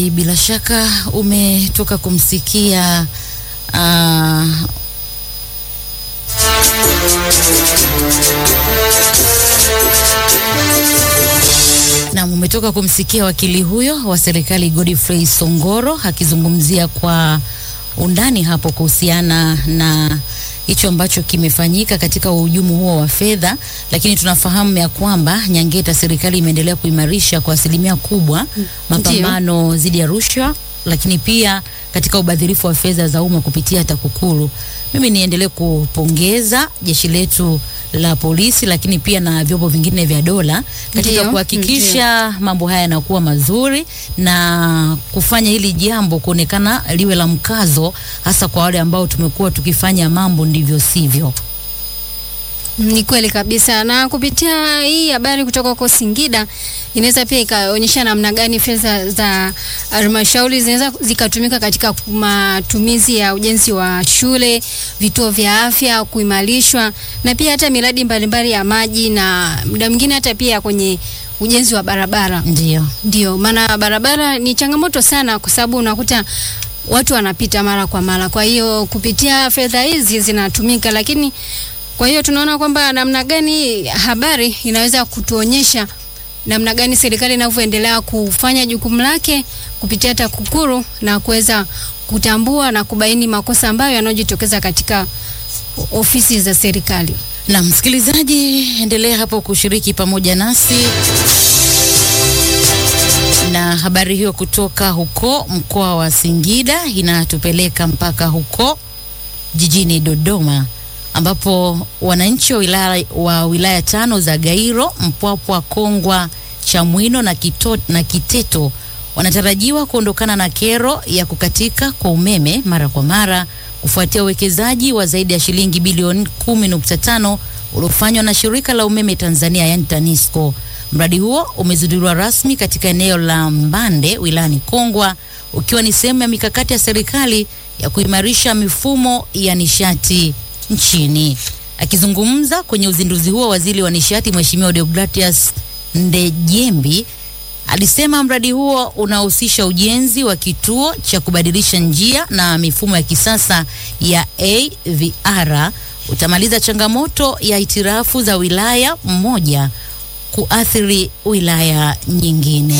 Bila shaka umetoka kumsikia uh, na umetoka kumsikia wakili huyo wa serikali Godfrey Songoro akizungumzia kwa undani hapo kuhusiana na hicho ambacho kimefanyika katika uhujumu huo wa fedha, lakini tunafahamu ya kwamba Nyangeta, serikali imeendelea kuimarisha kwa asilimia kubwa mapambano dhidi ya rushwa, lakini pia katika ubadhirifu wa fedha za umma kupitia TAKUKURU. Mimi niendelee kupongeza jeshi letu la polisi, lakini pia na vyombo vingine vya dola katika Ndio, kuhakikisha mambo haya yanakuwa mazuri na kufanya hili jambo kuonekana liwe la mkazo, hasa kwa wale ambao tumekuwa tukifanya mambo ndivyo sivyo. Ni kweli kabisa, na kupitia hii habari kutoka huko Singida inaweza pia ikaonyesha namna gani fedha za halmashauri zinaweza zikatumika katika matumizi ya ujenzi wa shule, vituo vya afya kuimarishwa, na pia hata miradi mbalimbali ya maji na muda mwingine hata pia kwenye ujenzi wa barabara. Ndio. Ndio maana barabara ni changamoto sana, kwa sababu unakuta watu wanapita mara kwa mara. Kwa hiyo kupitia fedha hizi zinatumika, lakini kwa hiyo tunaona kwamba namna gani habari inaweza kutuonyesha namna gani serikali inavyoendelea kufanya jukumu lake kupitia TAKUKURU na kuweza kutambua na kubaini makosa ambayo yanayojitokeza katika ofisi za serikali. Na msikilizaji, endelea hapo kushiriki pamoja nasi na habari hiyo kutoka huko mkoa wa Singida inatupeleka mpaka huko jijini Dodoma ambapo wananchi wa wilaya, wa wilaya tano za Gairo, Mpwapwa, Kongwa, Chamwino na, Kito, na Kiteto wanatarajiwa kuondokana na kero ya kukatika kwa umeme mara kwa mara kufuatia uwekezaji wa zaidi ya shilingi bilioni 10.5 uliofanywa na shirika la umeme Tanzania yani TANESCO. Mradi huo umezinduliwa rasmi katika eneo la Mbande wilayani Kongwa ukiwa ni sehemu ya mikakati ya serikali ya kuimarisha mifumo ya nishati nchini. Akizungumza kwenye uzinduzi huo, waziri wa nishati Mheshimiwa Deogratias Ndejembi alisema mradi huo unahusisha ujenzi wa kituo cha kubadilisha njia na mifumo ya kisasa ya AVR utamaliza changamoto ya itirafu za wilaya mmoja kuathiri wilaya nyingine.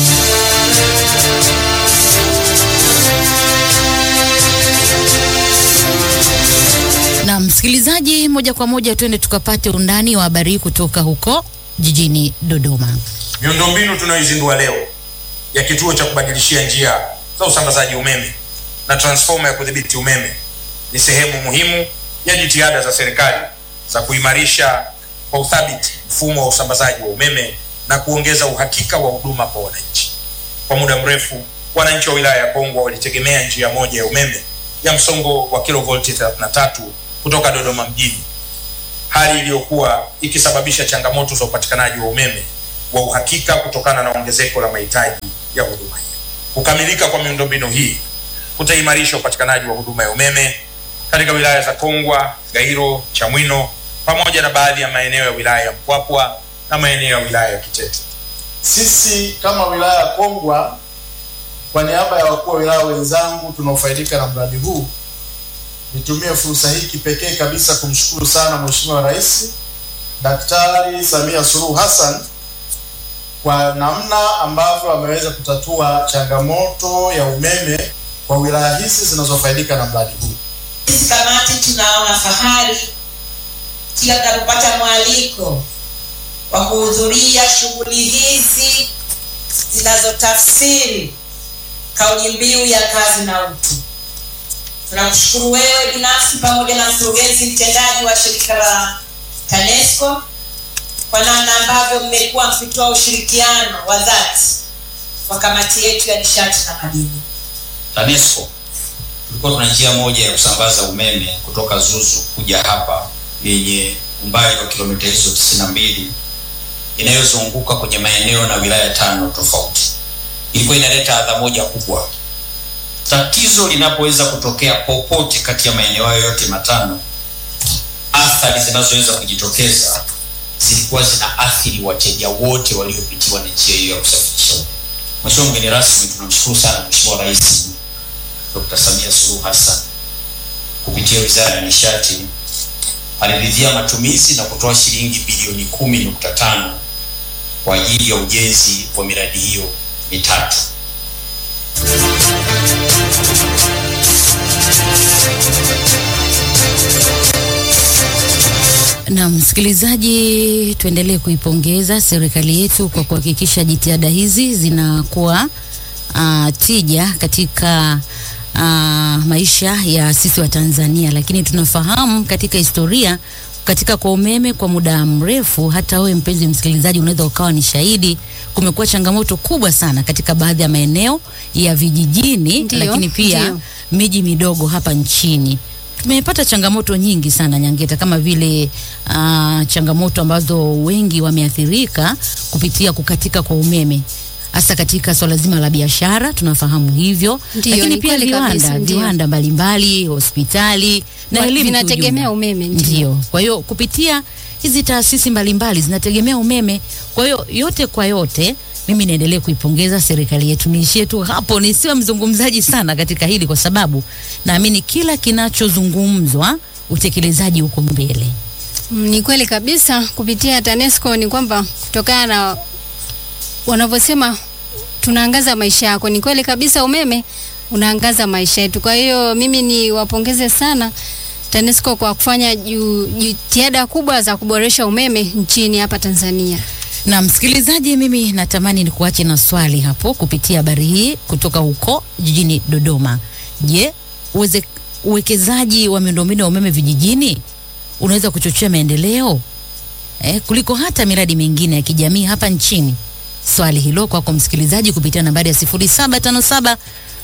Na msikilizaji, moja kwa moja twende tukapate undani wa habari hii kutoka huko jijini Dodoma. Miundombinu tunayoizindua leo ya kituo cha kubadilishia njia za usambazaji umeme na transformer ya kudhibiti umeme ni sehemu muhimu ya jitihada za serikali za kuimarisha kwa uthabiti mfumo wa usambazaji wa umeme na kuongeza uhakika wa huduma kwa wananchi. Kwa muda mrefu, wananchi wa wilaya ya Kongwa walitegemea njia moja ya umeme ya msongo wa kilovolti 33 kutoka Dodoma mjini, hali iliyokuwa ikisababisha changamoto za upatikanaji wa umeme wa uhakika kutokana na ongezeko la mahitaji ya huduma hiyo. Kukamilika kwa miundombinu hii kutaimarisha upatikanaji wa huduma ya umeme katika wilaya za Kongwa, Gairo, Chamwino pamoja na baadhi ya maeneo ya wilaya ya Mpwapwa na maeneo ya wilaya ya Kiteto. Sisi kama wilaya ya Kongwa, kwa niaba ya wakuu wa wilaya wenzangu tunaofaidika na mradi huu, nitumie fursa hii kipekee kabisa kumshukuru sana Mheshimiwa Rais Daktari Samia Suluhu Hassan kwa namna ambavyo ameweza kutatua changamoto ya umeme kwa wilaya hizi zinazofaidika na mradi huu. Sisi kamati tunaona fahari kila tunapopata mwaliko wa kuhudhuria shughuli hizi zinazotafsiri kauli mbiu ya kazi na utu. Tunakushukuru wewe binafsi pamoja na mkurugenzi mtendaji wa shirika la TANESCO kwa namna ambavyo mmekuwa mkitoa ushirikiano wa dhati kwa kamati yetu ya nishati na madini. TANESCO tulikuwa tuna njia moja ya kusambaza umeme kutoka Zuzu kuja hapa yenye umbali wa kilomita hizo tisini na mbili inayozunguka kwenye maeneo na wilaya tano tofauti. Ilikuwa inaleta adha moja kubwa. Tatizo linapoweza kutokea popote kati ya maeneo hayo yote matano, athari zinazoweza kujitokeza zilikuwa zina athiri wateja wote waliopitiwa na njia hiyo ya kusafirisha umeme. Mheshimiwa mgeni rasmi, tunamshukuru sana Mheshimiwa Rais Dr. Samia Suluhu Hassan kupitia Wizara ya Nishati aliridhia matumizi na kutoa shilingi bilioni kumi nukta tano kwa ajili ya ujenzi wa miradi hiyo mitatu. Na msikilizaji, tuendelee kuipongeza serikali yetu kwa kuhakikisha jitihada hizi zinakuwa uh, tija katika uh, maisha ya sisi wa Tanzania, lakini tunafahamu katika historia katika kwa umeme kwa muda mrefu, hata wewe mpenzi msikilizaji unaweza ukawa ni shahidi, kumekuwa changamoto kubwa sana katika baadhi ya maeneo ya vijijini, Ndiyo, lakini pia ndiyo. miji midogo hapa nchini tumepata changamoto nyingi sana Nyangeta, kama vile uh, changamoto ambazo wengi wameathirika kupitia kukatika kwa umeme hasa katika swala zima la biashara, tunafahamu hivyo, Ndiyo, lakini ni pia kweli viwanda kabisa, ndiyo. viwanda mbalimbali, hospitali na Wa- elimu vinategemea kiujumla. umeme, ndiyo. Ndio, kwa hiyo kupitia hizi taasisi mbalimbali zinategemea umeme. Kwa hiyo yote kwa yote, mimi niendelee kuipongeza serikali yetu. Niishie tu hapo, nisiwe mzungumzaji sana katika hili, kwa sababu naamini kila kinachozungumzwa utekelezaji huko mbele. Mm, Ni kweli kabisa. Kupitia TANESCO ni kwamba kutokana na wanavyosema tunaangaza maisha yako, ni kweli kabisa, umeme unaangaza maisha yetu. Kwa hiyo mimi ni wapongeze sana TANESCO kwa kufanya ju- jitihada kubwa za kuboresha umeme nchini hapa Tanzania. Na msikilizaji, mimi natamani nikuache na swali hapo kupitia habari hii kutoka huko jijini Dodoma. Je, uweze, uwekezaji wa miundombinu ya umeme vijijini unaweza kuchochea maendeleo eh, kuliko hata miradi mingine ya kijamii hapa nchini? Swali hilo kwako msikilizaji kupitia nambari ya 0757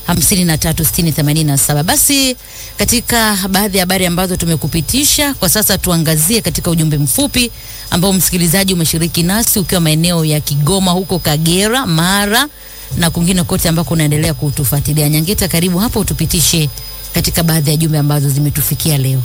536087. Basi katika baadhi ya habari ambazo tumekupitisha kwa sasa, tuangazie katika ujumbe mfupi ambao msikilizaji umeshiriki nasi ukiwa maeneo ya Kigoma, huko Kagera, Mara na kwingine kote ambako unaendelea kutufuatilia. Nyangeta, karibu hapo utupitishe katika baadhi ya jumbe ambazo zimetufikia leo.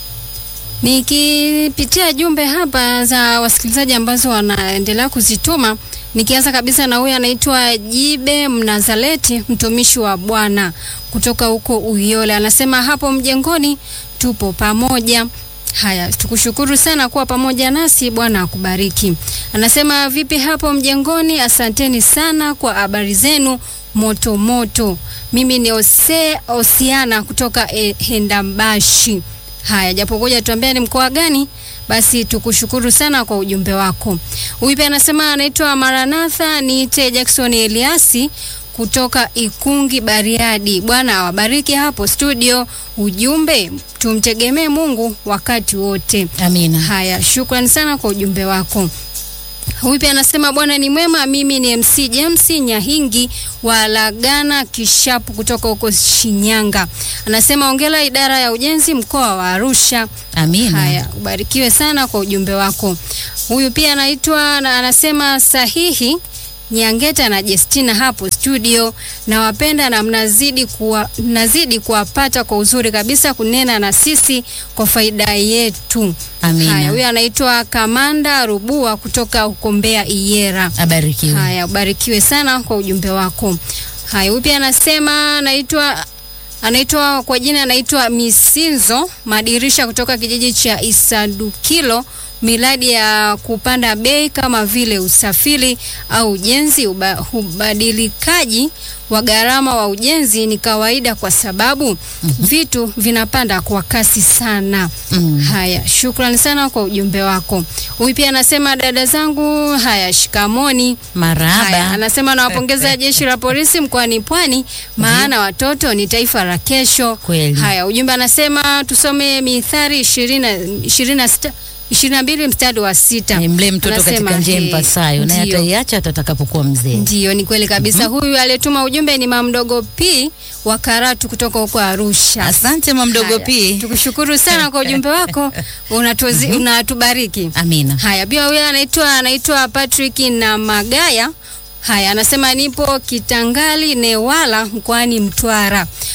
Nikipitia jumbe hapa za wasikilizaji ambazo wanaendelea kuzituma, nikianza kabisa na huyu anaitwa Jibe Mnazaleti, mtumishi wa Bwana kutoka huko Uyole, anasema hapo mjengoni tupo pamoja. Haya, tukushukuru sana kuwa pamoja nasi, Bwana akubariki. Anasema vipi hapo mjengoni? Asanteni sana kwa habari zenu moto moto. Mimi ni Ose Osiana kutoka eh, Hendambashi. Haya, japo ngoja tuambie ni mkoa gani, basi tukushukuru sana kwa ujumbe wako. Huyu pia anasema anaitwa Maranatha, niite Jackson Eliasi kutoka Ikungi Bariadi. Bwana awabariki hapo studio. Ujumbe, tumtegemee Mungu wakati wote. Amina. Haya, shukrani sana kwa ujumbe wako. Huyu pia anasema Bwana ni mwema. Mimi ni MC James Nyahingi wa Lagana Kishapu kutoka huko Shinyanga. Anasema ongela idara ya ujenzi mkoa wa Arusha. Amina. Haya, ubarikiwe sana kwa ujumbe wako. Huyu pia anaitwa na anasema sahihi Nyangeta na Jestina hapo studio, nawapenda na mnazidi kuwa, mnazidi kuwapata kwa uzuri kabisa kunena na sisi kwa faida yetu. Amina. Haya, huyu anaitwa Kamanda Rubua kutoka huko Mbeya Iyera. Abarikiwe. Haya, ubarikiwe sana kwa ujumbe wako. Haya, huyu pia anasema anaitwa anaitwa kwa jina anaitwa Misinzo Madirisha kutoka kijiji cha Isadukilo. Miradi ya kupanda bei kama vile usafiri au ujenzi, uba, ubadilikaji wa gharama wa ujenzi ni kawaida kwa sababu vitu vinapanda kwa kasi sana. Mm. Haya, shukrani sana kwa ujumbe wako. Huyu pia anasema dada zangu, haya shikamoni. Maraba. Haya, anasema nawapongeza jeshi la polisi mkoani Pwani, maana watoto ni taifa la kesho. Kweli. Haya, ujumbe anasema tusome Mithali ishirini na sita ishirini na mbili mstari wa sita. Eh, Mlee mtoto Anasema, katika njia eh, mpasayo, naye ndiyo. ataiacha hata atakapokuwa mzee. Ndiyo, ni kweli kabisa. Huyu aliyetuma ujumbe ni mamdogo P wa Karatu kutoka huko Arusha. Asante mamdogo Haya, pi. Tukushukuru sana kwa ujumbe wako, unatuzi- unatubariki. Amina. Haya, pia huyu anaitwa anaitwa Patrick na Magaya. Haya, anasema nipo Kitangali Newala mkoani Mtwara.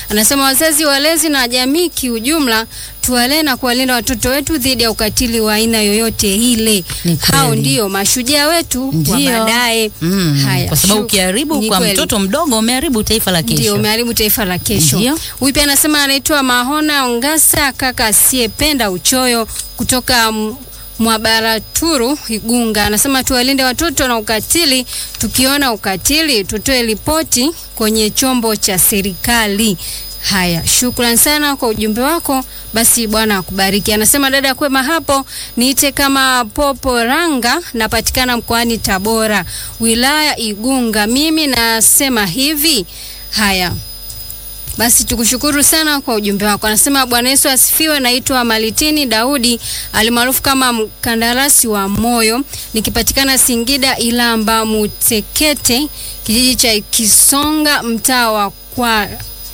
Anasema wazazi, walezi na jamii kiujumla tuwalee na kuwalinda watoto wetu dhidi ya ukatili wa aina yoyote ile. Ni Hao kweli. ndio mashujaa wetu wa Ndio. baadaye. Mm, Haya, kwa sababu shu- ukiharibu ni kwa kweli. mtoto mdogo umeharibu taifa la Ndio kesho. umeharibu taifa la kesho. Ndio. Huyu pia anasema anaitwa Mahona Ongasa, kaka asiyependa uchoyo kutoka M- Mwabaraturu Igunga. Anasema tuwalinde watoto na ukatili, tukiona ukatili tutoe ripoti kwenye chombo cha serikali. Haya, shukran sana kwa ujumbe wako. Basi Bwana akubariki. Anasema dada kwema hapo, niite kama Popo Ranga, napatikana mkoani Tabora, wilaya Igunga. Mimi nasema hivi. Haya, basi tukushukuru sana kwa ujumbe wako. Anasema Bwana Yesu asifiwe. Naitwa Malitini Daudi alimaarufu kama mkandarasi wa moyo, nikipatikana Singida Ilamba Mutekete, kijiji cha Kisonga, mtaa wa kwa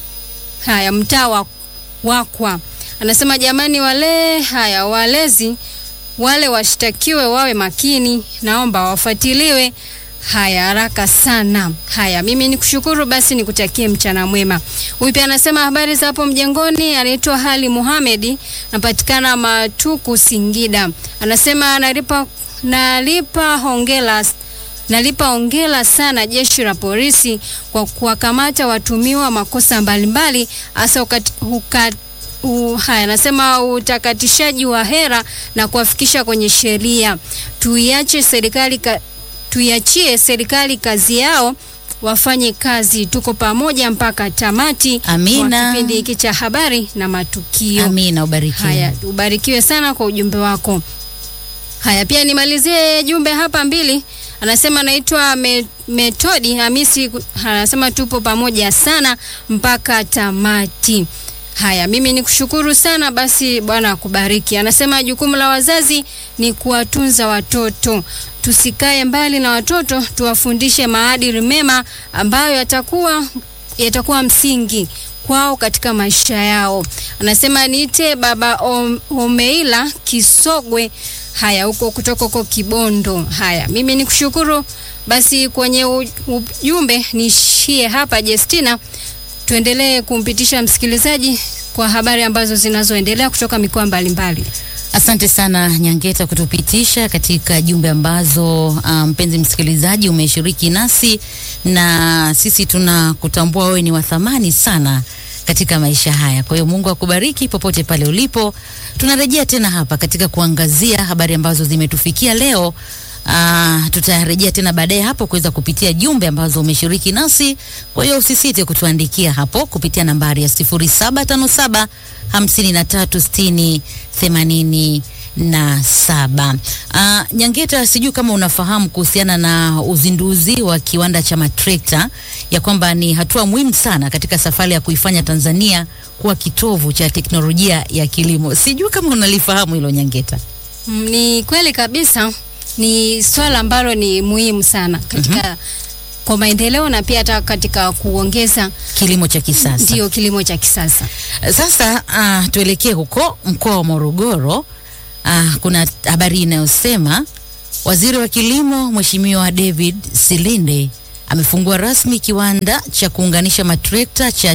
haya mtaa wa Wakwa. Anasema jamani, wale haya walezi wale washtakiwe wawe makini, naomba wafuatiliwe haya haraka sana. Haya, mimi nikushukuru, basi nikutakie mchana mwema. Huyu pia anasema habari za hapo mjengoni, anaitwa Hali Muhamedi, napatikana Matuku, Singida. Anasema nalipa nalipa hongela nalipa hongera sana jeshi la polisi kwa kuwakamata watumiwa makosa mbalimbali hasa ukati- uka- u- haya anasema utakatishaji wa hera na kuwafikisha kwenye sheria. Tuiache serikali ka, tuiachie serikali kazi yao wafanye kazi. Tuko pamoja mpaka tamati Amina. mwa kipindi hiki cha habari na matukio. Amina, ubarikiwe. Haya, ubarikiwe sana kwa ujumbe wako. Haya, pia nimalizie jumbe hapa mbili. Anasema anaitwa Me, Metodi Hamisi, ku- anasema tupo pamoja sana mpaka tamati. Haya, mimi nikushukuru sana basi, Bwana akubariki. Anasema jukumu la wazazi ni kuwatunza watoto, tusikae mbali na watoto, tuwafundishe maadili mema ambayo yatakuwa yatakuwa msingi kwao katika maisha yao. Anasema niite baba Om- Omeila Kisogwe, haya huko kutoka huko Kibondo. Haya, mimi nikushukuru basi. Kwenye u- ujumbe niishie hapa, Jestina, tuendelee kumpitisha msikilizaji kwa habari ambazo zinazoendelea kutoka mikoa mbalimbali. Asante sana Nyangeta kutupitisha katika jumbe ambazo uh, mpenzi msikilizaji umeshiriki nasi, na sisi tunakutambua wewe ni wa thamani sana katika maisha haya. Kwa hiyo Mungu akubariki popote pale ulipo. Tunarejea tena hapa katika kuangazia habari ambazo zimetufikia leo. Uh, tutarejea tena baadaye hapo kuweza kupitia jumbe ambazo umeshiriki nasi. Kwa hiyo usisite kutuandikia hapo kupitia nambari ya 0757 5360 80 na saba. Uh, Nyangeta, sijui kama unafahamu kuhusiana na uzinduzi wa kiwanda cha matrekta ya kwamba ni hatua muhimu sana katika safari ya kuifanya Tanzania kuwa kitovu cha teknolojia ya kilimo. Sijui kama unalifahamu hilo Nyangeta. Mm, Ni kweli kabisa, ni swala ambalo ni muhimu sana katika kwa maendeleo na pia hata katika kuongeza Kilimo cha kisasa. ndio kilimo cha kisasa. Sasa uh, tuelekee huko mkoa wa Morogoro. Uh, kuna habari inayosema waziri wa kilimo Mheshimiwa David Silinde amefungua rasmi kiwanda cha kuunganisha matrekta cha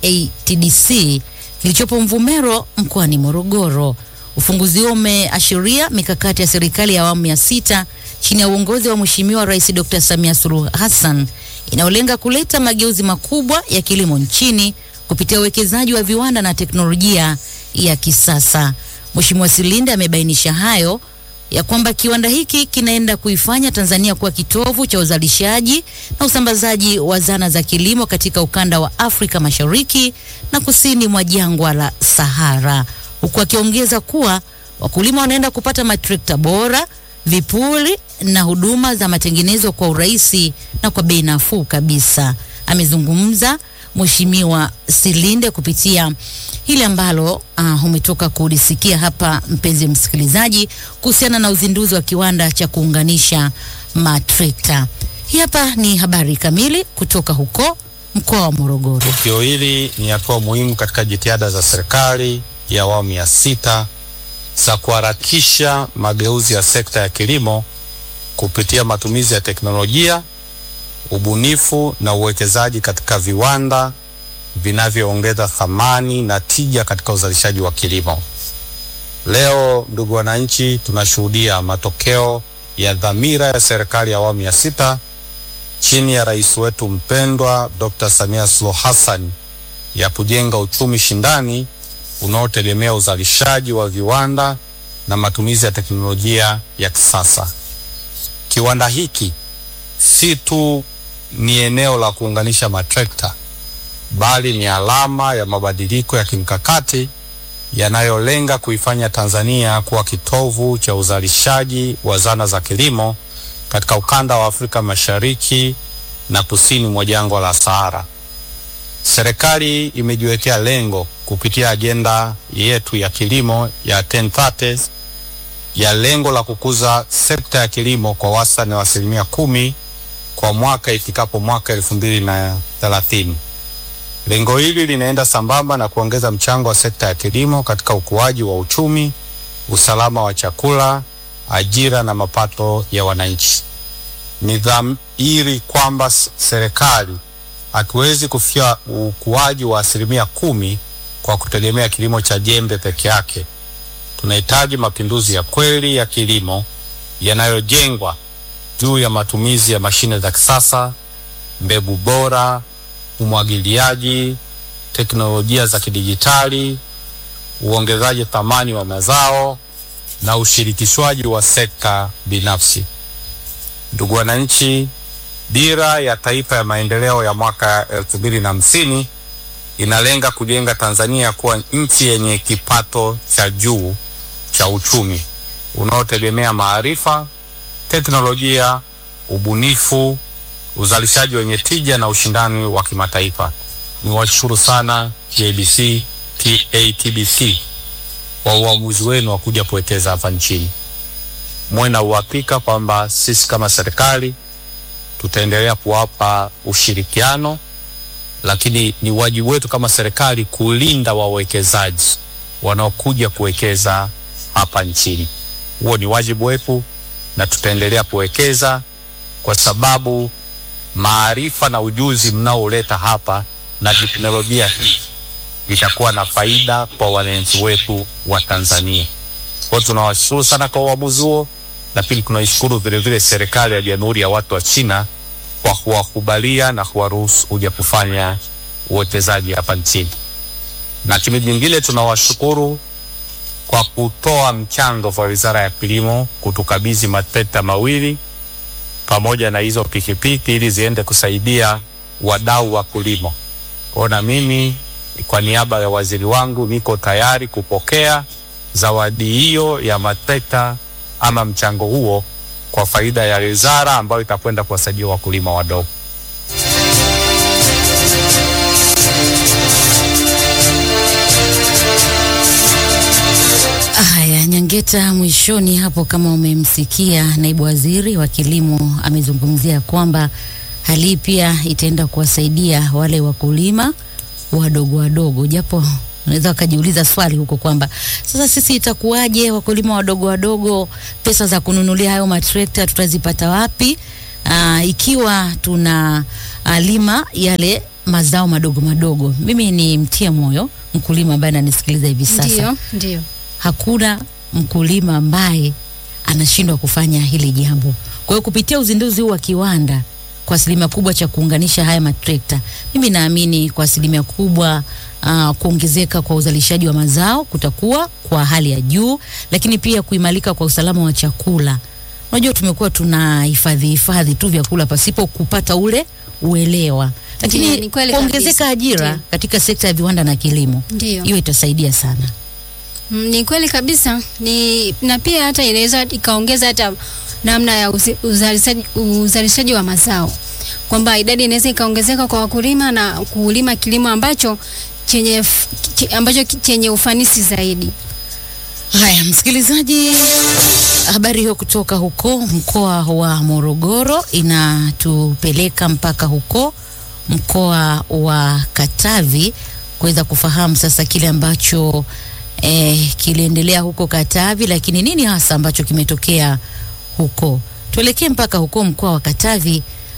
TATDC kilichopo Mvumero mkoani Morogoro. Ufunguzi huo umeashiria mikakati ya serikali ya awamu ya sita chini ya uongozi wa Mheshimiwa Rais Dr. Samia Suluhu Hassan inayolenga kuleta mageuzi makubwa ya kilimo nchini kupitia uwekezaji wa viwanda na teknolojia ya kisasa. Mheshimiwa Silinde amebainisha hayo ya kwamba kiwanda hiki kinaenda kuifanya Tanzania kuwa kitovu cha uzalishaji na usambazaji wa zana za kilimo katika ukanda wa Afrika Mashariki na kusini mwa jangwa la Sahara, huku akiongeza kuwa wakulima wanaenda kupata matrekta bora, vipuri na huduma za matengenezo kwa urahisi na kwa bei nafuu kabisa. Amezungumza Mheshimiwa Silinde kupitia hili ambalo uh, umetoka kulisikia hapa, mpenzi msikilizaji, kuhusiana na uzinduzi wa kiwanda cha kuunganisha matrekta. Hii hapa ni habari kamili kutoka huko mkoa wa Morogoro. Tukio hili ni hatua muhimu katika jitihada za serikali ya awamu ya sita za kuharakisha mageuzi ya sekta ya kilimo kupitia matumizi ya teknolojia, ubunifu na uwekezaji katika viwanda vinavyoongeza thamani na tija katika uzalishaji wa kilimo. Leo, ndugu wananchi, tunashuhudia matokeo ya dhamira ya serikali ya awamu ya sita chini ya rais wetu mpendwa Dr. Samia Suluhu Hassan ya kujenga uchumi shindani unaotegemea uzalishaji wa viwanda na matumizi ya teknolojia ya kisasa. Kiwanda hiki si tu ni eneo la kuunganisha matrekta, bali ni alama ya mabadiliko ya kimkakati yanayolenga kuifanya Tanzania kuwa kitovu cha uzalishaji wa zana za kilimo katika ukanda wa Afrika Mashariki na kusini mwa jangwa la Sahara. Serikali imejiwekea lengo kupitia ajenda yetu ya kilimo ya 1030 ya lengo la kukuza sekta ya kilimo kwa wastani wa asilimia kumi kwa mwaka ifikapo mwaka elfu mbili na thelathini. Lengo hili linaenda sambamba na kuongeza mchango wa sekta ya kilimo katika ukuaji wa uchumi, usalama wa chakula, ajira na mapato ya wananchi. Ni dhahiri kwamba serikali hatuwezi kufikia ukuaji wa asilimia kumi kwa kutegemea kilimo cha jembe peke yake. Tunahitaji mapinduzi ya kweli ya kilimo yanayojengwa juu ya matumizi ya mashine za kisasa, mbegu bora, umwagiliaji, teknolojia za kidijitali, uongezaji thamani wa mazao na ushirikishwaji wa sekta binafsi. Ndugu wananchi, dira ya taifa ya maendeleo ya mwaka elfu mbili na hamsini inalenga kujenga Tanzania kuwa nchi yenye kipato cha juu cha uchumi unaotegemea maarifa, teknolojia, ubunifu, uzalishaji wenye tija na ushindani wa kimataifa. Niwashukuru sana JBC TATBC kwa uamuzi wenu wa kuja kuwekeza hapa nchini. Mwe na uhakika kwamba sisi kama serikali tutaendelea kuwapa ushirikiano, lakini ni wajibu wetu kama serikali kulinda wawekezaji wanaokuja kuwekeza hapa nchini. Huo ni wajibu wetu, na tutaendelea kuwekeza kwa sababu maarifa na ujuzi mnaoleta hapa na teknolojia hii itakuwa na faida kwa wananchi wetu wa Tanzania. Kwa hiyo tunawashukuru sana kwa uamuzi huo, na pili tunaishukuru vilevile serikali ya Jamhuri ya Watu wa China kwa kuwakubalia na kuwaruhusu kuja kufanya uwekezaji hapa nchini. Na kitu kingine tunawashukuru kwa kutoa mchango kwa Wizara ya Kilimo kutukabidhi matrekta mawili pamoja na hizo pikipiki ili ziende kusaidia wadau wa kilimo. Kwa na mimi kwa niaba ya waziri wangu niko tayari kupokea zawadi hiyo ya matrekta ama mchango huo kwa faida ya wizara ambayo itakwenda kuwasaidia wakulima wadogo. Haya, Nyangeta, mwishoni hapo, kama umemsikia naibu waziri wa kilimo amezungumzia kwamba hali hii pia itaenda kuwasaidia wale wakulima wadogo wadogo, japo unaweza wakajiuliza swali huko kwamba sasa sisi itakuwaje, wakulima wadogo wadogo, pesa za kununulia hayo matrekta tutazipata wapi? Aa, ikiwa tuna ah, lima yale mazao madogo madogo. Mimi ni mtia moyo mkulima ambaye ananisikiliza hivi sasa Ndio, ndio. hakuna mkulima ambaye anashindwa kufanya hili jambo. Kwa hiyo kupitia uzinduzi huu wa kiwanda kwa asilimia kubwa cha kuunganisha haya matrekta, mimi naamini kwa asilimia kubwa uh, kuongezeka kwa uzalishaji wa mazao kutakuwa kwa hali ya juu, lakini pia kuimarika kwa usalama wa chakula. Unajua tumekuwa tuna hifadhi hifadhi tu vyakula pasipo kupata ule uelewa, Ndiyo, lakini ni kweli kuongezeka kabisa. ajira Ndiyo. katika sekta ya viwanda na kilimo, Ndio. hiyo itasaidia sana. Mm, Ni kweli kabisa ni na pia hata inaweza ikaongeza hata namna ya uzi- uzalishaji, uzalishaji wa mazao kwamba idadi inaweza ikaongezeka kwa wakulima na kulima kilimo ambacho chenye f- ch- ambacho ki- chenye ufanisi zaidi. Haya, msikilizaji, habari hiyo kutoka huko mkoa wa Morogoro inatupeleka mpaka huko mkoa wa Katavi kuweza kufahamu sasa kile ambacho eh, kiliendelea huko Katavi, lakini nini hasa ambacho kimetokea huko. Tuelekee mpaka huko mkoa wa Katavi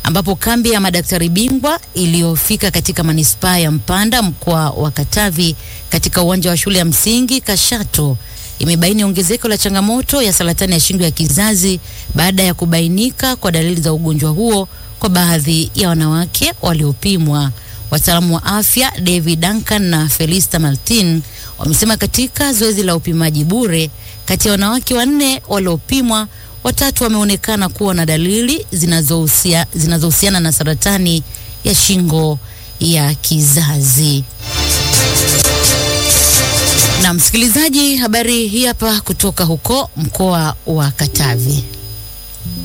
ambapo kambi ya madaktari bingwa iliyofika katika manispaa ya Mpanda mkoa wa Katavi katika uwanja wa shule ya msingi Kashato imebaini ongezeko la changamoto ya saratani ya shingo ya kizazi baada ya kubainika kwa dalili za ugonjwa huo kwa baadhi ya wanawake waliopimwa. Wataalamu wa afya David Duncan na Felista Martin wamesema katika zoezi la upimaji bure, kati ya wanawake wanne waliopimwa, watatu wameonekana kuwa na dalili zinazohusia- zinazohusiana na saratani ya shingo ya kizazi. Na msikilizaji, habari hii hapa kutoka huko mkoa wa Katavi.